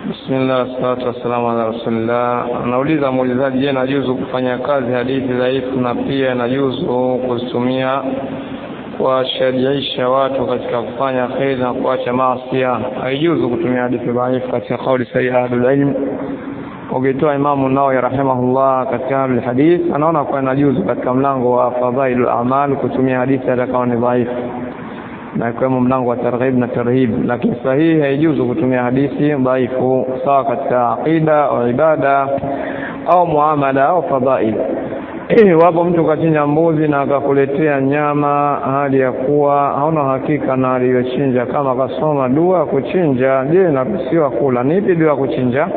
Bismillah, salatu wassalamu ala rasulillah. Anauliza muulizaji, je, najuzu kufanya kazi hadithi dhaifu na pia najuzu kuzitumia kuwashajiisha watu katika kufanya kheri na kuacha maasi? Haijuzu kutumia hadithi dhaifu katika kauli sahihi ya ahlul ilm. Ukitoa Imamu Nawawi rahimahullah katika ahlul hadith, anaona kuwa inajuzu katika mlango wa fadhailul a'mal kutumia hadithi hata kama ni dhaifu na ikiwemo mlango wa targhib na tarhib, lakini sahihi haijuzu kutumia hadithi dhaifu, sawa katika aqida au ibada au muamala au fadhail. Wapo mtu kachinja mbuzi na akakuletea nyama hali ya kuwa hauna hakika na aliyochinja, kama akasoma dua ya kuchinja, je, inaruhusiwa kula? Ni ipi dua ya kuchinja?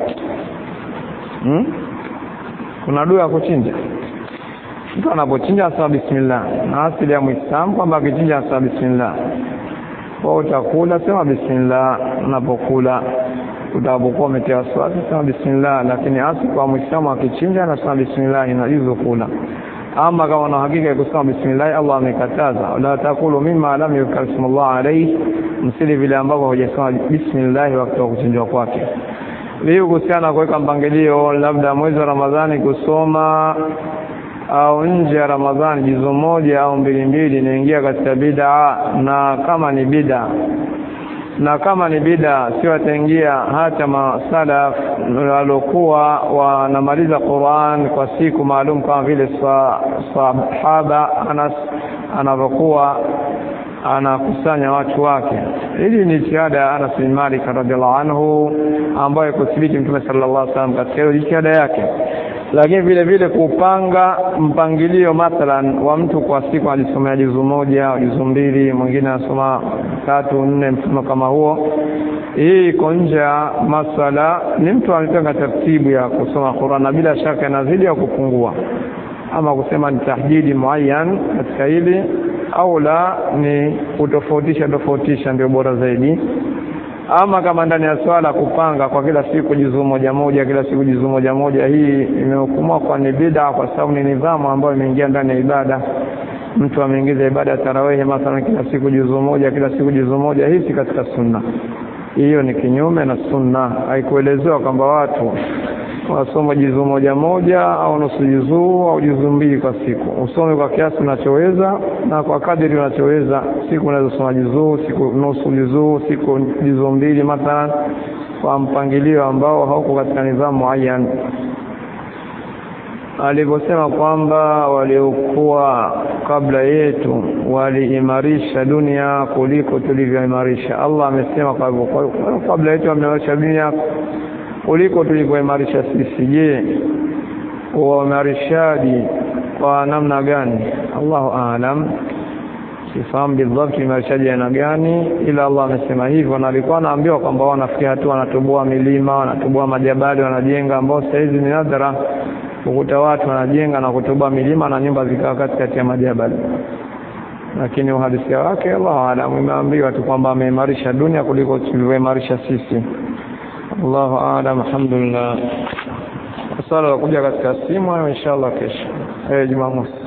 Hmm? Kuna dua ya kuchinja mtu anapochinja asema bismillah, na asili ya Muislamu kwamba akichinja asema bismillah. Kwa utakula sema bismillah unapokula, utakapokuwa umetia wasiwasi sema bismillah, lakini asili kwa Muislamu akichinja anasema bismillah, inajuzu kula. Ama kama una hakika ya kusema bismillah, Allah amekataza, la takulu mimma lam yuzkar ismullah alayhi, msili vile ambavyo hujasema bismillah wakati wa kuchinjwa kwake. Leo kuhusiana kuweka mpangilio, labda mwezi wa Ramadhani kusoma au nje ya Ramadhani jizo moja au mbili mbili inaingia katika bid'a, na kama ni bid'a na kama ni bid'a sio ataingia hata masalaf walokuwa wanamaliza Qur'an kwa siku maalum kama vile sahaba Anas anavyokuwa anakusanya watu wake. Hili ni jitihada ya Anas bin Malik radhiallahu anhu ambayo kuthibiti Mtume sallallahu alaihi wasallam katika hiyo jitihada yake lakini vile vile kupanga mpangilio mathalan wa mtu kwa siku ajisomea juzu moja au juzu mbili, mwingine anasoma tatu nne, mfano kama huo. Hii iko nje ya masala, ni mtu amepanga taratibu ya kusoma Qur'an na bila shaka inazidi ya kupungua, ama kusema ni tahdidi muayyan katika hili au la, ni kutofautisha tofautisha ndio bora zaidi ama kama ndani ya swala kupanga kwa kila siku juzuu moja moja, kila siku juzuu moja moja, hii imehukumiwa kwa ni bid'a, kwa sababu ni nidhamu ambayo imeingia ndani ya ibada. Mtu ameingiza ibada ya tarawehi mathalan, kila siku juzuu moja, kila siku juzuu moja, hii si katika sunna. Hiyo ni kinyume na sunna. Haikuelezewa kwamba watu wasome juzuu moja moja au nusu juzuu au juzuu mbili kwa siku. Usome kwa kiasi unachoweza na kwa kadiri unachoweza. Siku unaweza soma juzuu, siku nusu juzuu, siku juzuu mbili mathalan, kwa mpangilio ambao hauko katika nidhamu muayyan. Alivyosema kwamba waliokuwa kabla yetu waliimarisha dunia kuliko tulivyoimarisha. Allah amesema kwa hivyo, kabla yetu wameimarisha dunia kuliko tulivyoimarisha sisi. Je, uimarishaji kwa namna gani? Allahu aalam, sifahamu bidhabti imarishaji aina gani, ila Allah amesema hivyo, na alikuwa anaambiwa kwamba wanafikia hatua wanatoboa milima, wanatoboa majabali, wanajenga, ambao sasa hizi ni nadhara kukuta watu wanajenga na kutoboa milima na nyumba zikawa katikati ya majabali, lakini uhalisia wake Allahu aalam, imeambiwa tu kwamba ameimarisha dunia kuliko tulivyoimarisha sisi. Allahu aalam, alhamdulillah. Swala la kuja katika simu hayo inshallah kesho, eh, Jumamosi.